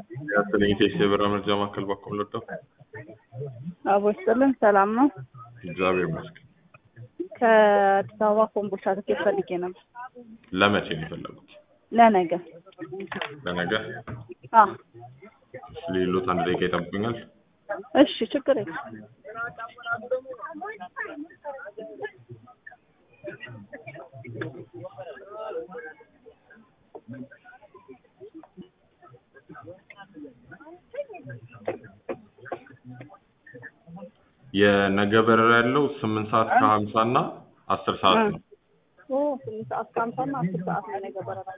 ያስለኝ ቴክስ የብር መርጃ ማዕከል በኩል ወጣው። አቦ ይስጥልን። ሰላም ነው። እግዚአብሔር ይመስገን። ከአዲስ አበባ ኮምቦልቻ ትኬት ፈልጌ ነበር ለመቼ ነው የፈለጉት? ለነገ። ለነገ አ ሌሎት አንድ ደቂቃ ይጠብቁኛል። እሺ፣ ችግር የለም። የነገ በረራ ያለው ስምንት ሰዓት ከሀምሳ እና አስር ሰዓት ነው። ኦ ስምንት ሰዓት ከሀምሳ እና አስር ሰዓት ነው የነገ በረራ።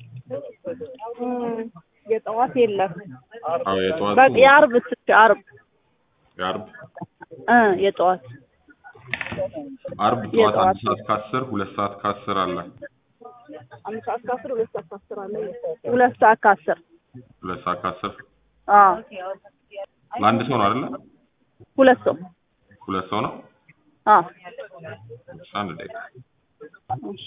እም፣ የጠዋት የለም። አዎ የጠዋቱ በቃ የዓርብ እስኪ ዓርብ የዓርብ እ የጠዋት ዓርብ ጠዋት የጠዋት አንድ ሰዓት ከአስር ሁለት ሰዓት ከአስር አለ። አንድ ሰዓት ከአስር ሁለት ሰዓት ከአስር አለ። ሁለት ሰዓት ከአስር ሁለት ሰዓት ከአስር አዎ ለአንድ ሰው ነው አይደለ? ሁለት ሰው ሁለት ሰው ነው። አዎ እሺ፣ አንድ ደቂቃ እሺ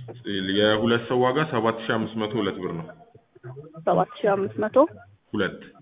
የሁለት ሰው ዋጋ ሰባት ሺህ አምስት መቶ ሁለት ብር ነው። ሰባት ሺህ አምስት መቶ ሁለት